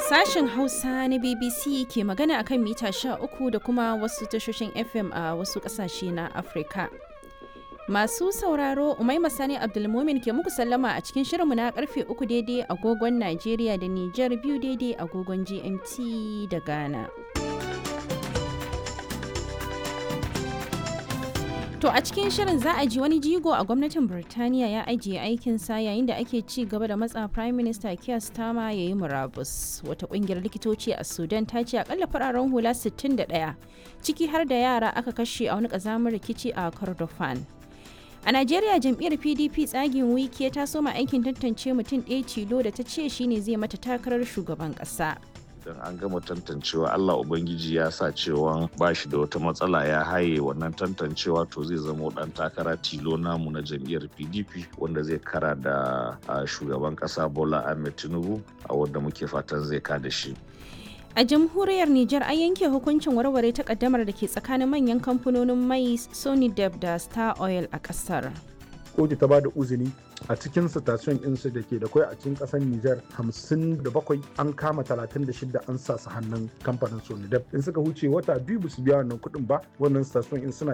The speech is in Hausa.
Sashen Hausa na BBC ke magana akan mita 13 da kuma wasu tashoshin FM a wasu ƙasashe na Afirka. Masu sauraro Umaima Sani Abdulmumin ke muku sallama a cikin shirinmu na karfe uku daidai agogon Najeriya da Nijar biyu daidai agogon GMT da Ghana. To a cikin shirin za a ji wani jigo a gwamnatin Birtaniya ya ajiye aikinsa yayin da ake ci gaba da matsa Prime Minister Keir Starmer ya yi murabus. Wata kungiyar likitoci a Sudan ta ce akalla fararen hula 61 ciki har da yara aka kashe a wani kazamin rikici a Kordofan. A Najeriya jam'iyyar PDP tsagin wike ta soma aikin tantance mutum ɗaya tilo da ta ce shine zai mata takarar shugaban ƙasa. idan an gama tantancewa Allah Ubangiji ya sa cewa ba shi da wata matsala ya haye wannan tantancewa to zai zama dan takara tilo namu na jam'iyyar PDP wanda zai kara da shugaban kasa Bola Ahmed Tinubu a wanda muke fatan zai kada shi. A jamhuriyar Nijar an yanke hukuncin warware takaddamar da ke tsakanin manyan kamfanonin mai Sonidep da Star Oil a kasar. kotu ta ba da uzini a cikin station ɗinsu da ke da kwai a cikin ƙasar Nijar 57 an kama 36 an sa su hannun kamfanin Sonidep in suka huce wata biyu ba su biya wannan kuɗin ba wannan station in suna